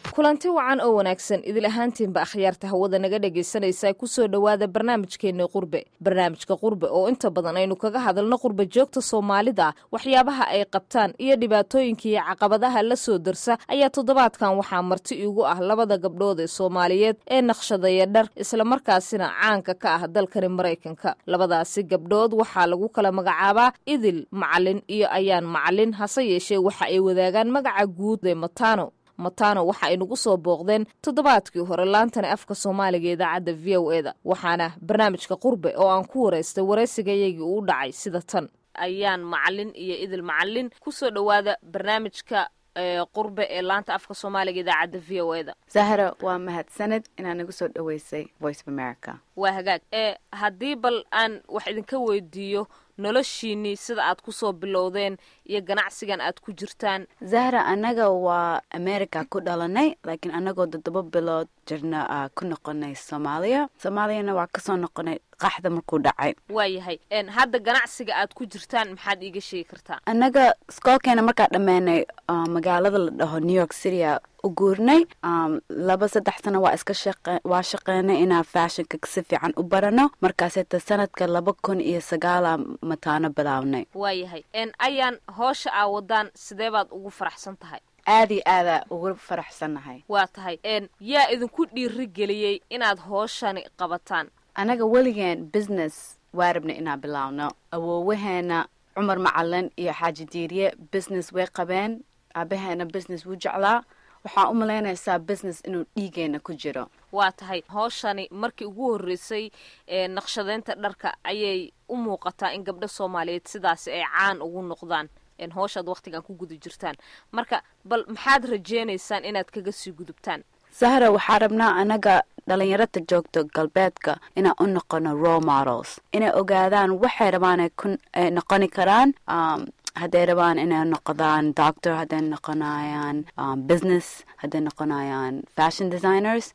kulanti wacan oo wanaagsan idil ahaantiinba akhyaarta hawada naga dhegaysanaysaa kusoo dhowaada barnaamijkeenna qurbe barnaamijka qurbe oo inta badan aynu kaga hadalno qurba joogta soomaalida waxyaabaha ay qabtaan iyo dhibaatooyinka iyo caqabadaha la soo darsa ayaa toddobaadkan waxaa marti igu ah labada gabdhood ee soomaaliyeed ee naqshadaya dhar islamarkaasina caanka ka ah dalkani maraykanka labadaasi gabdhood waxaa lagu kala magacaabaa idil macalin iyo ayaan macalin hase yeeshee waxa ay wadaagaan magaca guud ee matano matano waxa ay nagu soo booqdeen toddobaadkii hore laantani afka soomaaliga idaacadda v o e da waxaana barnaamijka qurbe oo aan ku waraystay waraysigayagii uu dhacay sida tan ayaan macalin iyo idil macalin kusoo dhowaada barnaamijka qurbe ee laanta afka soomaaliga idaacadda v o e da zahra waa mahadsaned inaad nagu soo dhoweysay voice of america waa hagaag ee haddii bal aan wax idinka weydiiyo noloshiinii sida aad ku soo bilowdeen iyo ganacsigan aad ku jirtaan zahra annaga waa america ku dhalanay laakiin annagoo toddoba bilood jirna ku noqonay soomaaliya soomaaliyana waa kasoo noqonay qaxda markuu dhacay waayahay hadda ganacsiga aad ku jirtaan maxaad iiga sheegi kartaa annaga iskoolkeena markaa dhammeynay magaalada la dhaho new york citya u guurnay laba saddex sano waa iska waa shaqeynay inaan fashionka si fiican u barano markaaseta sanadka laba kun iyo sagaala mataano bilaabnay waayahay ayaan hoosha aa wadaan sidee baad ugu faraxsan tahay aad iyo aadaa ugu faraxsannahay waa tahay yaa idinku dhiiri geliyey inaad hooshani qabataan annaga weligeen business waa rabnay inaan bilaabno awoowaheena cumar macalin iyo xaaji diiriye business way qabeen aabaheena business wuu jeclaa waxaa u malaynaysaa business inuu dhiigeena ku jiro waa tahay hooshani markii ugu horreysay ee naqshadeynta dharka ayay u muuqataa in gabdho soomaaliyeed sidaasi ay caan ugu noqdaan hooshaad wakhtigan ku guda jirtaan marka bal maxaad rajeynaysaan inaad kaga sii gudubtaan sahra waxaa rabnaa annaga dhalinyarada joogto galbeedka inaan u noqono role models inay ogaadaan waxay rabaan ay noqoni karaan hadday rabaan inay noqdaan doctor hadday noqonayaan business hadday noqonayaan fashion designers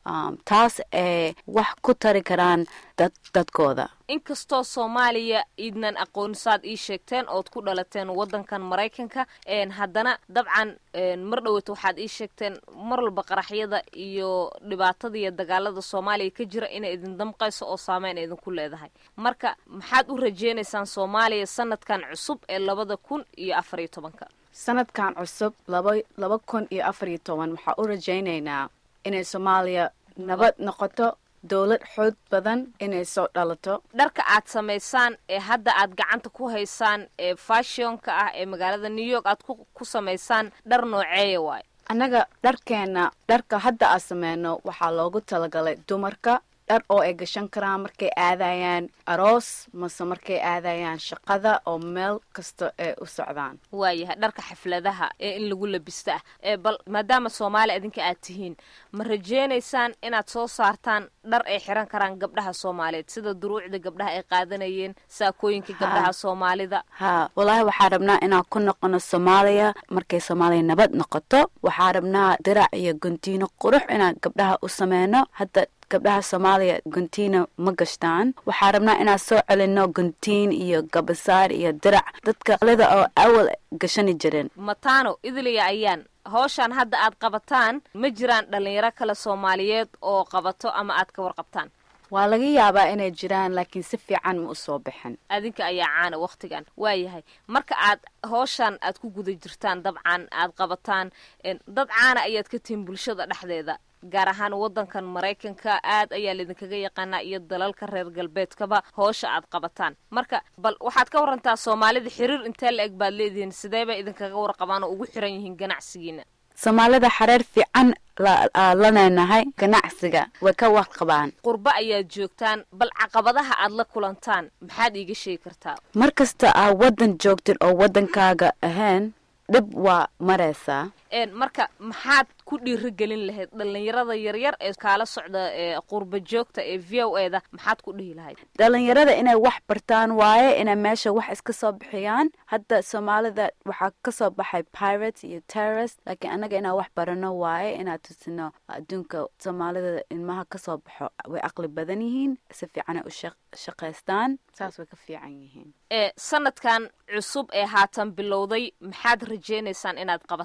taas ay wax ku tari karaan dad dadkooda inkastoo soomaaliya idnan aqoonisaad ii sheegteen ood ku dhalateen waddankan maraykanka haddana dabcan mar dhoweyta waxaad ii sheegteen mar walba qaraxyada iyo dhibaatada iyo dagaalada soomaaliya ka jira inay idin damqayso oo saameyn idinku leedahay marka maxaad u rajeynaysaan soomaaliya sanadkan cusub ee labada kun iyo afar iyo tobanka sanadkan cusub laba laba kun iyo afar iyo toban waxaa u rajaynaynaa inay soomaaliya nabad noqoto dowlad xoog badan inay soo dhalato dharka aad samaysaan ee hadda aad gacanta ku haysaan ee fashionka ah ee magaalada new york aad ku samaysaan dhar nooceeya waayo annaga dharkeenna dharka hadda aad sameyno waxaa loogu talagalay dumarka dhar oo ay gashan karaan markay aadayaan aroos mase markay aadayaan shaqada oo meel kasta ay u socdaan waayahay dharka xafladaha ee in lagu labista ah ee bal maadaama soomaaliya idinka aad tihiin ma rajeynaysaan inaad soo saartaan dhar ay xiran karaan gabdhaha soomaaliyeed sida duruucda gabdhaha ay qaadanayeen saakooyinka gabdhaha soomaalida ha wallaahi waxaa rabnaa inaan ku noqono soomaaliya markay soomaaliya nabad noqoto waxaa rabnaa dirac iyo guntiino qurux inaan gabdhaha u sameyno hadda gabdhaha soomaaliya guntiina ma gashtaan waxaa rabnaa inaan soo celino guntiin iyo gabasaar iyo dirac dadka lida oo awal gashani jireen matano idiliya ayaan howshaan hadda aad qabataan ma jiraan dhalinyaro kale soomaaliyeed oo qabato ama aad ka warqabtaan waa laga yaabaa inay jiraan laakiin si fiican ma u soo bixin adinka ayaa caana wakhtigan waayahay marka aad howshaan aad ku guda jirtaan dabcan aad qabataan dad caana ayaad ka tihiin bulshada dhexdeeda gaar ahaan waddankan maraykanka aad ayaa laydinkaga yaqaanaa iyo dalalka reer galbeedkaba hoosha aad qabataan marka bal waxaad ka warantaa soomaalida xiriir intee la eg baad leedihiin sidee bay idinkaga warqabaan oo ugu xiran yihiin ganacsigiina soomaalida xareer fiican lanaynahay ganacsiga way ka warqabaan qurbo ayaad joogtaan bal caqabadaha aad la kulantaan maxaad iiga sheegi kartaa mar kasta aa waddan joogtin oo waddankaaga ahayn dhib waa maraysaa marka maxaad ku dhiiri gelin lahayd dhalinyarada yaryar ee kaala socda ee qurba joogta ee v o e da maxaad ku dhihi lahayd dhalinyarada inay wax bartaan waaye inay meesha wax iska soo bixiyaan hadda soomaalida waxaa kasoo baxay pirates iyo terrorist laakiin annaga inaan wax barano waaye inaan tusino adduunka soomaalida ilmaha kasoo baxo way aqli badan yihiin si fiicanay u shaqaystaan saas way ka fiican yihiin ee sanadkan cusub ee haatan bilowday maxaad rajeynaysaan inaad qabataan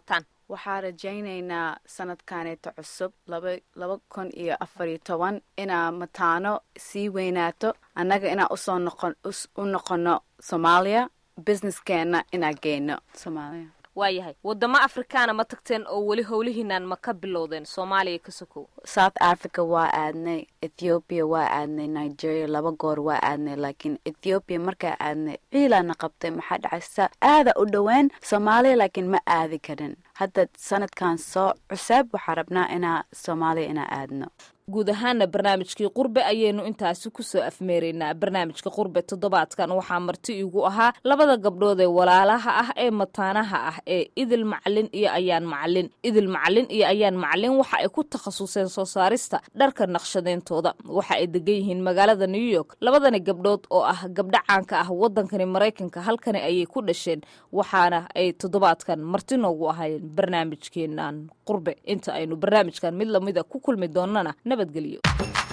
waxaa rajaynaynaa sanadkaneeto cusub laba kun iyo afar iyo toban inaa mataano sii weynaato annaga inaa usoo noqon u noqono soomaaliya businesskeenna inaa geyno soomaaliya waayahay wadamo afrikaana ma tagteen oo weli howlihiinaan ma ka bilowdeen soomaaliya ka sokow south africa waa aadnay ethoobiya waa aadnay nigeria laba goor waa aadnay laakiin ethoobiya markaa aadnay ciilaana qabtay maxaa dhacaysa aada u dhoween soomaaliya laakiin ma aadi karin hadda sanadkan soo cuseeb waxaa rabnaa inaa soomaaliya inaa aadno guud ahaana barnaamijkii qurbe ayaynu intaasi kusoo afmeeraynaa barnaamijka qurbe toddobaadkan waxaa marti igu ahaa labada gabdhood ee walaalaha ah ee mataanaha ah ee idil macalin iyo ayaan macalin idil macalin iyo ayaan macalin waxa ay ku takhasuseen soo saarista dharka naqshadeyntooda waxa ay degan yihiin magaalada new york labadani gabdhood oo ah gabdho caanka ah wadankani maraykanka halkani ayay ku dhasheen waxaana ay toddobaadkan marti noogu ahayn barnaamijkeenan qurbe inta aynu barnaamijkan mid lamida ku kulmi doonana nabadgelyo